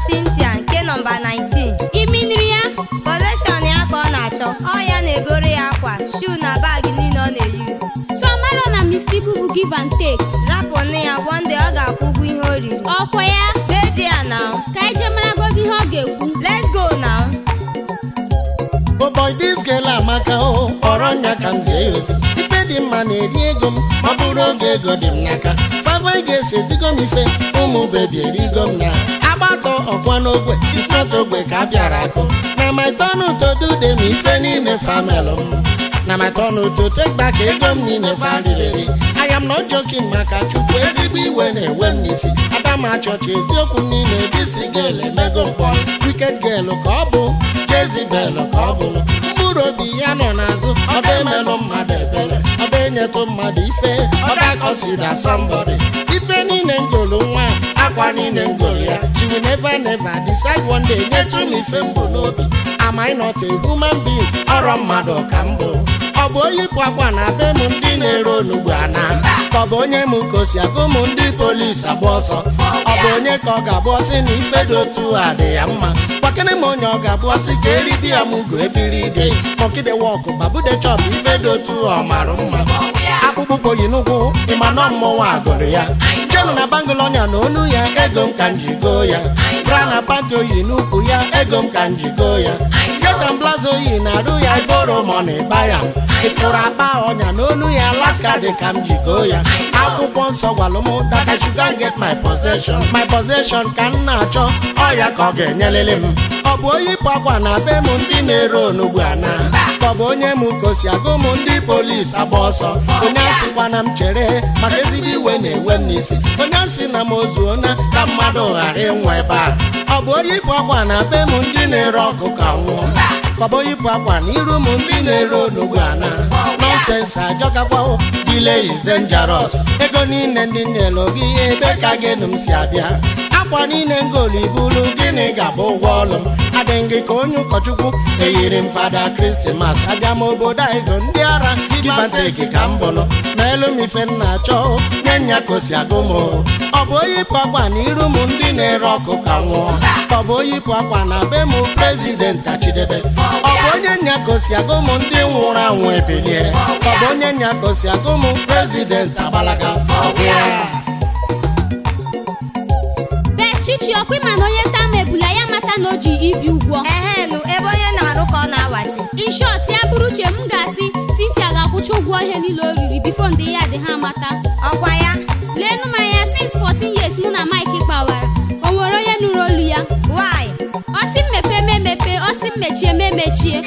Cynthia nke nọmba 19 iminiri ya possession ya ka ọ na-achọ ọ ya na-egoro ya akwa shoe na baagi niile ọ na-eyi so mara na Mr. Ibu bụ give and take rapụ nne ya one day ọ ga-akwụ ụgwọ ihe o riri ọkwa ya dedi ya now ka anyị jee maragozi ihe ọ ga-ekwu let's go now Oh boy, this girl amaka o kpọrọ nya ka m zie ya ozi ife dị mma na-eri ego m ma ọ bụrụ oge ego dị m n'aka fava ga-esi ezigo m ife ụmụ bebi erigo m na agbatọ ọkwa n'ogbe isnot ogbe ka a bịara akụ na my turn to do them ife niile famel m na my turn to take back ego m niile faririri I am not joking maka chukwu ezigbo iwe na-ewe m n'isi adama chọọchị eziokwu m niile disi gel emego mkpọ wicked girl ka ọ bụ Jezibel ka ọ bụ mkpụrụ obi ya nọ n'azụ ọdụ emelụ mmadụ ebele ọdụ enyetụ mmadụ ife ọdụ akọsida somebody ife niile ngolu nwa akwa niile ngolu ya she will never never decide one day nyetụ m ife mbụ n'obi am I not a human being ọrọ mmadụ ka m bụ ọ bụ onye ịpụ akwa na be m ndị na-ere onugbu ana ka ọ bụ onye m ka o si agụ m ndị polisi agba ọsọ ọ bụ onye ka ọ ga-abụ ọsị na ife dị otu a dị ya mma gbakene m onye ọ ga-abụ ọsị ka eribi ya m ugo ebiri ide mọkide wọkụ babude chọp ife dị otu ọ mara mma akpụkpọ ụkwụ yi n'ụkwụ ịma nọ mmọnwụ agụrụ ya jenu na bangụl ọnya na onu ya ego m ka m ji goo ya bra na panti oyi n'ukwu ya ego m ka m ji goo ya sketa blaza oyi na arụ ya iboro mọna ịba ya ịfụrụ akpa ọnya na onu ya alaska dị ka m ji goo ya akwụkwọ nsọ gwalụ m that I should go and get my possession my possession ka m na-achọ ọ ya ka ọ ga-enyelele m ọ bụ onye ịpụ akwa na be m ndị na-ere onugbu ana ka ọ bụ onye m ka o si agụ m ndị polisi agba ọsọ onye asịkwa na m chere maka ezigbo iwe na-ewe m n'isi onye asị na m ozuona ka mmadụ ghara ịnwụ ebe a ọ bụ onye ịpụ akwa na be m ndị na-ere ọkụ ka nwụọ ka ọ bụ onye ịpụ akwa na iru m ndị na-ere onugbu ana nọnsensị ajọkakwa delay is dangerous ego niile ndị nyelu gị ebe ka gịnụ m si abịa akwa niile ngolu ibulu gịnị ga-abụ ụgwọ ọlụ m adịghị gị ka onye ụkọchukwu eyiri m fada krismas abịa m obodo a ịzụ ndị ara gibanteki ka m bụnụ n'elu m ife m na-achọ nye nya ka o si agụ m ọ bụ onye ịpụ akwa na iru m ndị na-ere ọkụ ka nwụọ ka ọ bụ onye ịpụ akwa na be m prezident achidebe ọ bụ onye nya ka o si agụ m ndị nwụrụ anwụ ebilie ka ọ bụ onye nya ka o si agụ m prezident agbalaga ọ bụ ya bee chichi ọkwa ịma na onye taa ma ebula ya mata na o ji ibi ụgwọ ehenụ ebe onye na-arụ ka ọ na-awachi in short ya bụrụ uche m ga-asị Cynthia ga-akwụcha ụgwọ ihe niile o riri bifo ndị ya dị ha mata ọkwa ya leenụ m anya since 14 years mụ na Mike kpawara o nwere onye nụrụ olu ya why ọ sị m mepee m emepe ọ sị m mechie m emechie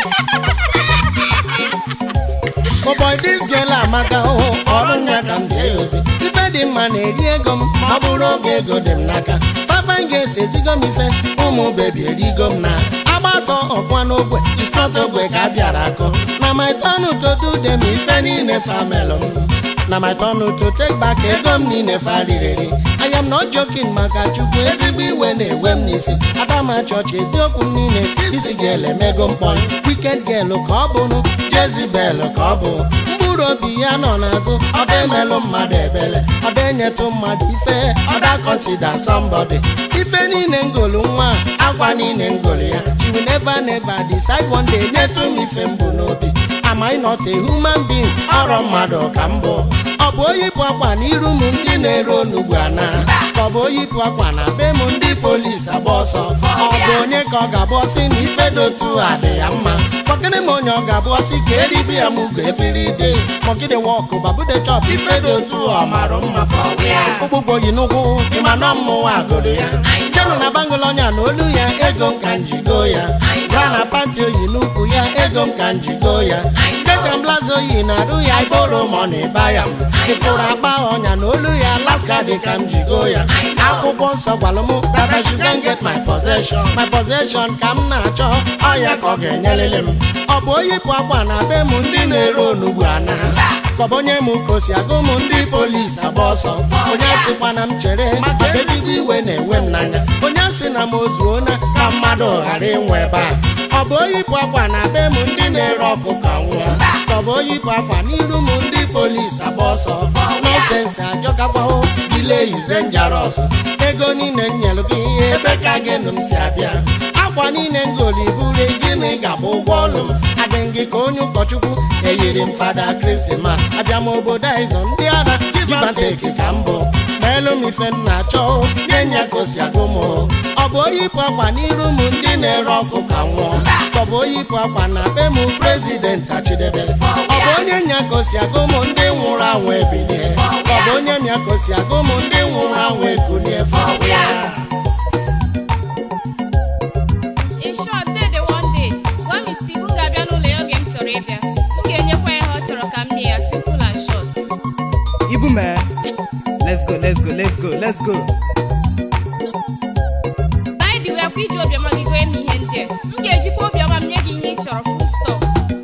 Oh boy, this girl amaka o ọrụ ya ka m zie ya ozi ife dị mma na-eri ego m ma ọ bụrụ oge ego dị m n'aka fafa ga-esi ezigo m ife ụmụ bebi erigo m na agbatọ ọkwa n'ogbe isnọt ogbe ka a bịara akụ na my turn to do them ife niile famel m na my turn to take back ego m niile faririri I am not joking maka chukwu ezigbo iwe na-ewe m n'isi adama chọọchị eziokwu m niile isi gel emego mkpọ wicked girl ka ọ bụnụ Jezibel ka ọ bụ mkpụrụ obi ya nọ n'azụ ọdụ emelụ mmadụ ebele ọdụ enyetụ mmadụ ife ọda consider somebody ife niile ngolu nwa akwa niile ngolu ya she will never never decide one day nyetụ m ife mbụ n'obi am I not a human being ọrọ mmadụ ka m bụ ọ bụ onye ịpụ akwa na iru m ndị na-ere onugbu ana ka ọ bụ onye ịpụ akwa na be m ndị polisi agba ọsọ ọ bụ onye ka ọ ga-abụ ọsị na ife dị otu a dị ya mma kpọkịrị m onye ọ ga-abụ ọsị ka eribi ya m ugo ebiri ide mọgide wọkụ babude chọp ife dị otu ọ mara mma ụgbụgbọ yi n'ụkwụ ịma nọ mmụọ agụrụ ya jenu na bangụl ọnya na olu ya ego m ka njigo ya bra na panti oyi n'ukwu ya ego m ka njigo ya sketa blaza oyi na arụ ya iboro ma ọ na-eba ya ịfụrụ akpa ọnya na olu ya alaska dị ka m jigo ya akwụkwọ nsọ gwalụ m that I should go and get my possession my possession ka m na-achọ ọ ya ka ọ ga-enyelele m ọ bụ onye ịpụ akwa na be m ndị na-ere onugbu ana ka ọ bụ onye m ka o si agụ m ndị polisi agba ọsọ onye asịkwa na m chere maka ezigbo iwe na-ewe m n'anya onye asị na m ozuona ka mmadụ ghara ịnwe ebe a ọ bụ onye ịpụ akwa na be m ndị na-ere ọkụ ka nwụọ ka ọ tọbụ oyipụ akwa n'iru m ndị polisi agba ọsọ nọsensị ajọkakwaho dile ize njaros ego niile m nyelụ gị ihe ebe ka gịnụ m si abịa akwa niile ngoli buru gịnị ga-abụ ụgwọ ọlụ m adị gị ka onye ụkọchukwu eyiri m fada krismas abịa m obodo a ịzọ ndị ara gibanteki ka m bụ meelu m ife m na-achọ nye nya ka o si agụ m ọ bụ oyipụ akwa n'iru m ndị na-ere ọkụ ka nwụọ ọ bụ oyipụ akwa na be m prezident achidebe ọ bụ onye nya ka o si agụ m ndị nwụrụ anwụ ebilie ọ bụ onye nya ka o si agụ m ndị nwụrụ anwụ ekunie fọwịa in short dede one day gwa m Steve m ga-abịa n'ụlọ ya oge m chọrọ ịbịa m ga-enyekwa ya ihe ọ chọrọ ka m mee ya simple and short Ibu man. Let's go, let's go, let's go, let's go. by the way akwa iji obiọma gị goe m ihe ndị a m ga-ejikwa obiọma m nye gị ihe ị chọrọ full stop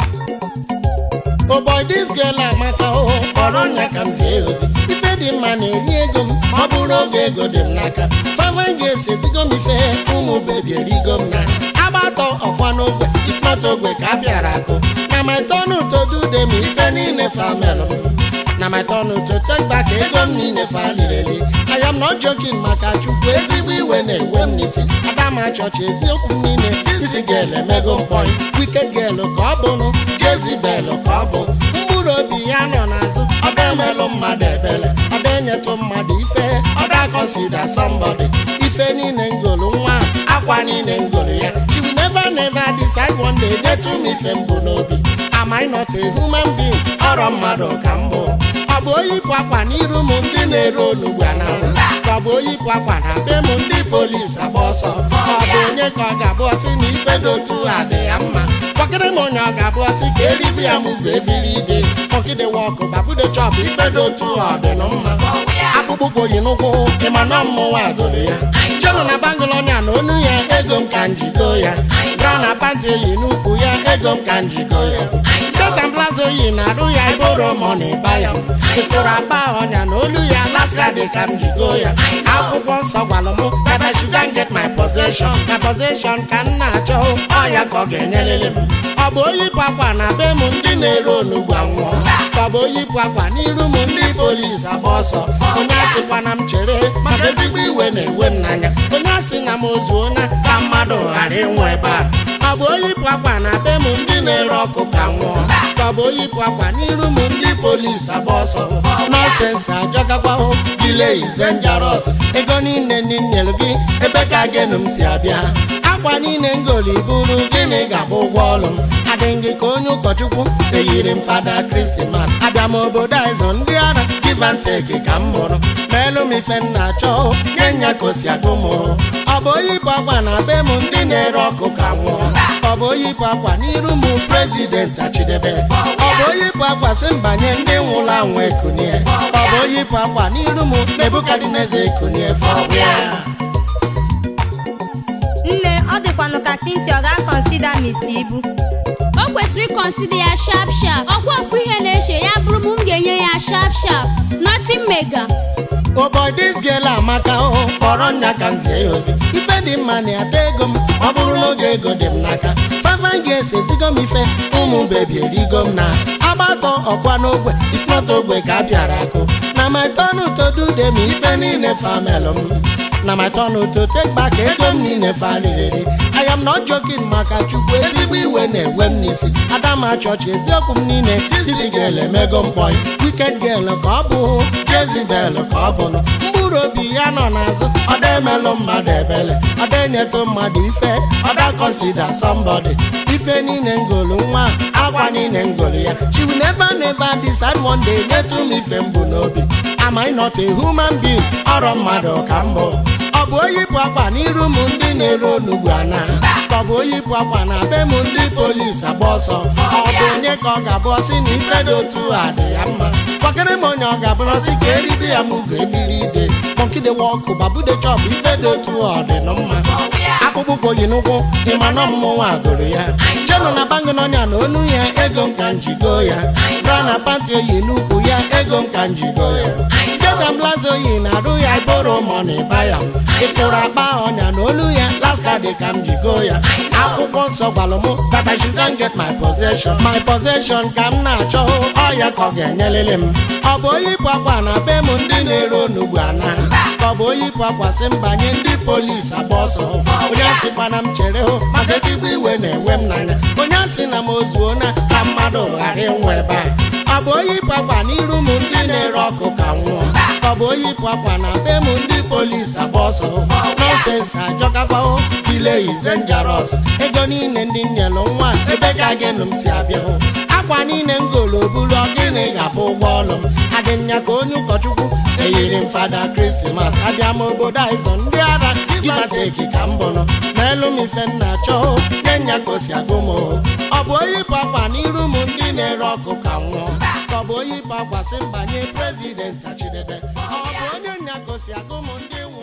Oh boy, this girl amaka o kpọrọ nya ka m zie ozi ife dị mma na-eri ego m ma ọ bụrụ oge ego dị m n'aka fava ga-esi ezigo m ife ụmụ bebi erigo m na agbatọ ọkwa n'ogwe isnọt ogwe ka a bịara akụ na my turn to do them ife niile famel m na my turn to take back ego m niile fa lireli I am not joking maka chukwu ezigbo iwe na-ewe m n'isi adama chọọchị eziokwu m niile isi gel emego mkpọị wicked girl ka ọ bụrụ jezibel ka ọ bụ mkpụrụ obi ya nọ n'azụ ọda emelụ mmadụ ebele ọda enyetụ mmadụ ife ọda consider somebody ife niile ngolu nwa akwa niile ngolu ya she will never never decide one day nyetụ m ife mbụ n'obi am I not a human being ọrọ mmadụ ka m bụ ọ bụ oyipụ akwa n'iru m ndị na-ere onugbu anahụ ka ọ bụ oyipụ akwa na be m ndị polisi agba ọsọ ọ bụ onye ka ọ ga-abụ ọsị na ife dị otu a dị ya mma kpọkịrị m onye ọ ga-abụ ọsị ka eribi ya m bụ ebiri ide kpọkịde wọkụ babude chọpụ ife dị otu ọ dị nụ mma akpụkpọ ụkwụ yi n'ụkwụ ịma na mmụnwa gụrụ ya chenụ na bangolonia na onu ya ego m ka njikọ ya bra na panti yi n'ukwu ya ego m ka njikọ ya skirt and blazo yi na arụ ya iboro mọni baya ifuru akpa ọnya na olu ya laska dị ka m jigo ya akwụkwọ nsọ gwalụ m that I should go and get my possession na possession ka m na-achọ ọ ya ka ọ ga-enyelele m ọ bụ oyipụ akwa na be m ndị na-ere onugbu anwụọ ka ọ bụ oyipụ akwa n'iru m ndị polisi agba ọsọ onye asịkwana m chere maka ezigbo iwe na-ewe m n'anya onye asị na m ozuo na ka mmadụ ghara ịnwụ ebe a ọ bụ oyipụ akwa na be m ndị na-ere ọkụ ka nwụọ ka ọ bụ oyipụ akwa n'iru m ndị polisi agba ọsọ nọsensị ajọgakwaho delay is dangerous ego niile ndị nyere gị ebe ka gịnụ m si abịa akwa niile ngoli buru gịnị ga-abụ ụgwọ ọlụ m adị gị ka onye ụkọchukwu eyiri m fada krismas abịa m obodo a ịzụ ndị ara give and take ka m mụrụ meelu m ife m na-achọ nye nya ka o si agụ m ọ bụ oyipụ akwa na be m ndị na-ere ọkụ ka nwụọ ọ bụ oyipụ akwa n'iru m prezident achidebe ọ bụ oyipụ akwa si mbanye ndị nwụrụ anwụ ekunie ọ bụ oyipụ akwa n'iru m nebukadneza ekunie fọwịa nne ọ dịkwanụ ka Cynthia ọ ga-akọnsida Mr. Ibu o kwesịrị ịkọnsida ya sharp sharp ọkwa ofu ihe na-eche ya bụrụ m m ga-enye ya sharp sharp nothing mega Oh boy, this girl amaka o kpọrọ nya ka m zie ya ozi ife dị mma na-ata ego m ọ bụrụ n'oge ego dị m n'aka fafa ga-esi ezigo m ife ụmụ bebi erigo m na agbatọ ọkwa n'ogwe isnọt ogwe ka a bịara akụ na my turn to do them ife niile famelụ m na my turn to take back ego m niile faliriri I am not joking maka chukwu ezigbo iwe na-ewe m n'isi adama chọọchị eziokwu m niile isi girl emego mkpọị wicked girl ka ọ bụ jezibel ka ọ bụnụ mkpụrụ obi ya nọ n'azụ ọda emelụ mmadụ ebele ọda enyetụ mmadụ ife ọda consider somebody ife niile ngolu nwa akwa niile ngolu ya she will never never decide one day nyetụ m ife mbụ n'obi am I not a human being ọrọ mmadụ ka mbụ ọ bụ oyipụ akwa n'iru m ndị na-ere onugbu ana ka ọ bụ oyipụ akwa na be m ndị polisi agba ọsọ ọ bụ onye ka ọ ga-abụ ọsị na ife dị otu a dị ya mma kpọkịrị m onye ọ ga-abụrụ ọsị ka eribe ya m ga-ebiri ide kpọkide wọkụ babude chọpụ ife dị otu ọ dị nụ mma akpụkpọ ụkwụ yi n'ụkwụ ịma na mmụnwa gụrụ ya chenụ na bangị n'ọnya na onu ya ego m ka njigo ya bra na pantị oyi n'ukwu ya ego m ka m jigo ya sketa blaza oyi na-arụ ya iboro mọni baya ịfụrụ akpa ọnya na olu ya laska dị ka m jigo ya akwụkwọ nsọ gwalụ m that I should get my possession my possession ka m na-achọ ọya ka ọ ga-enyelele m ọ bụ oyipụ akwa na be m ndị na-ere onugbu ana ka ọ bụ oyipụ akwa sị m banye ndị polisi agba ọsọ onye asịkwana m chere hụ maka ezigbo iwe na-ewe m n'anya onye asị na m ozuo na ka mmadụ ghara ịnwụ ebe a ọ bụ oyipụ akwa n'iru m ndị na-ere ọkụ ka nwụọ ka ọ bụ oyipụ akwa na be m ndị polisi agba ọsọ nọsensị ajọkakwaho dile is dangerous ego niile ndị nyelụ nwa ebe ka gịnụ m si abịa hụ akwa niile m golo bulu ọgịnị ga-abụ ụgwọ ọlụ m adị m ya ka onye ụkọchukwu eyiri m fada krismas abịa m obodo aịzọ ndị ara gimateki ka m bụnụ n'elu m ife m na-achọ nye nya ka o si agụ m ọ bụ oyipụ akwa n'iru m ndị na-ere ọkụ ka nwụọ ka ọ bụ oyipụ akwa si mbanye prezident achidebe ọ bụ onye nya ka o si agụ m ndị